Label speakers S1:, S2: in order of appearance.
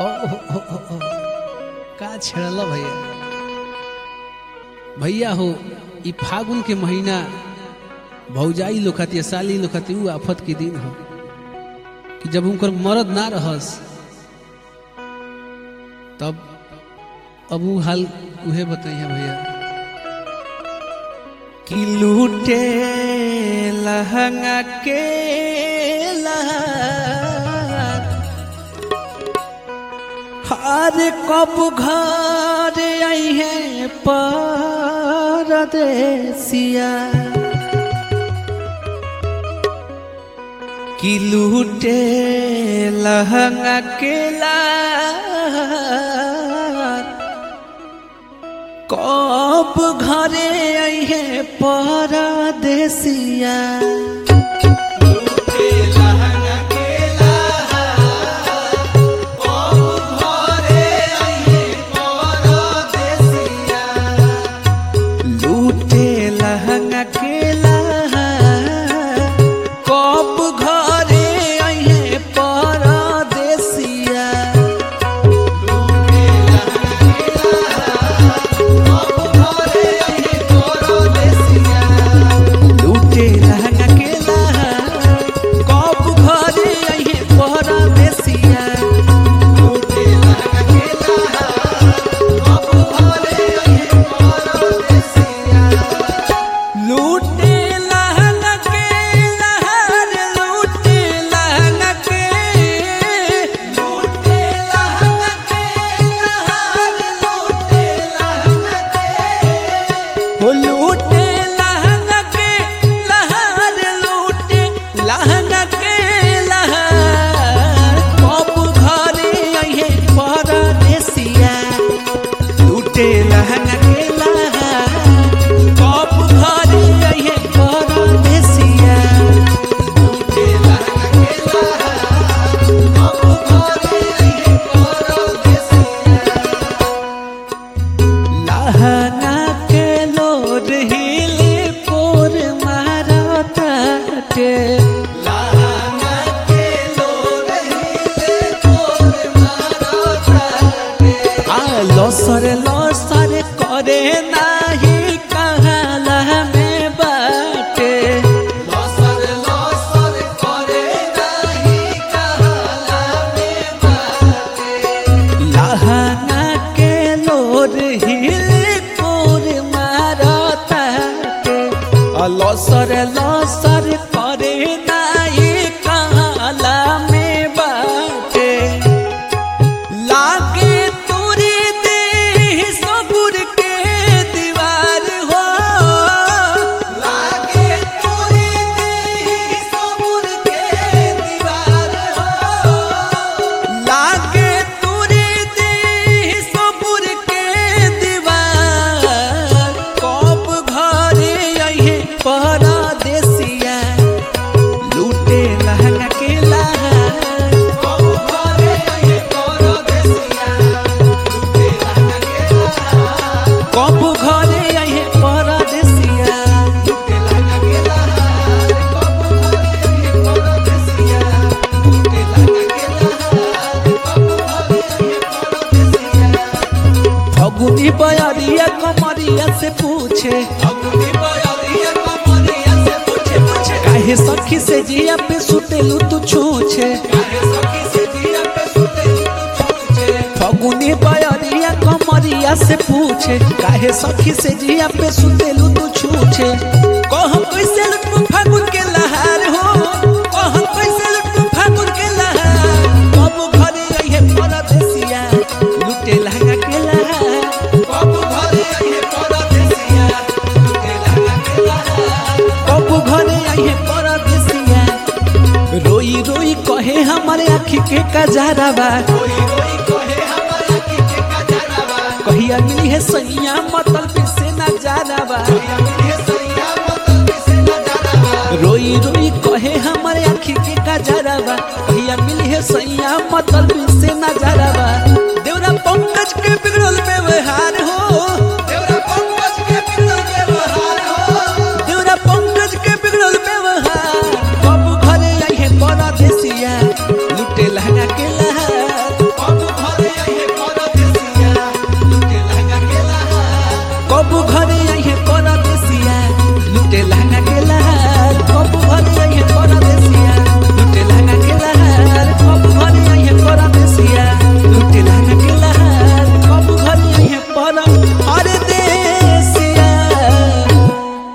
S1: ओ, ओ, ओ, ओ, ओ, का छेड़ल भैया भैया हो ई फागुन के महीना भौजाई लोग खातिर साली लोग खातिर ऊ आफत के दिन हो कि जब उनकर मरद ना रहस तब अब ऊ हाल उहे बताइए भैया
S2: कि लूटे लहंगा के हर कब घर आई है परदेसिया कि लूटे लहंगा के कब घरे आई है परदेसिया लूटे लहंगा के कब घरे आई है परदेसिया लूटे लहंगा के कब घरे आई है परदेसिया लूटे लहंगा के लहर लूटे लहंगा के लूटे लहंगा के लहर लूटे लहंगा के हो लूटे लहंगा के लहर लूटे लहंगा के लहर कब घरे आइहे परदेसिया लूटे लहंगा के लहर कब घरे आइहे परदेसिया लूटे लहंगा के लहर कब घरे आइहे परदेसिया लहंगा के लोड हिले पोर मारताटे लहंगा के लोड हिले पोर मारताटे आ लसर लसर करे नाही कहाला में बाटे लसर लसर करे नाही कहाला में बाटे लहंगा के लोर हिल कोर मारताटे लसर लसर करे नाई काला में बाटे लागे तोरे देह सबुर के दीवार हो लागे तोरे देह सबुर के दीवार हो लागे तोरे देह सबुर के दीवार कब घरे आइहे परदेसिया लूटे लहंगा के लहर कब घरे आइहे परदेसिया लूटे लहंगा के लहर कब घरे आइहे परदेसिया लूटे लहंगा के लहर कब घरे आइहे परदेसिया लूटे लहंगा के लहर कब घरे आइहे परदेसिया फगुनी बयरिया कमरिया से पूछे फगुनी बयरिया कमरिया से पूछे पूछे काहे सखी से जिया पे सुतेलू तू छूछे काहे सखी से जिया पे सुतेलू तू छूछे फगुनी बयरिया कमरिया से पूछे काहे सखी से जिया पे सुतेलू तू छूछे कह कैसे लुटू फागुन के लहार हो कह कैसे लुटू फागुन के लहार कब घरे आइहे परदेसिया लुटे लहंगा के लहार कब घरे आइहे परदेसिया लुटे लहंगा के लहार कब घरे आइहे परदेसिया रोई रोई कहे हमारे आँखी के कजारावा रोई रोई कहे हमारे आँखी के कजारावा कहिया मिली है सैया मतल पे से ना जानावा कहिया मिली है सैया मतल पे से ना जानावा रोई रोई कहे हमारे आँखी के कजारावा कहिया मिली है सैया मतल पे से ना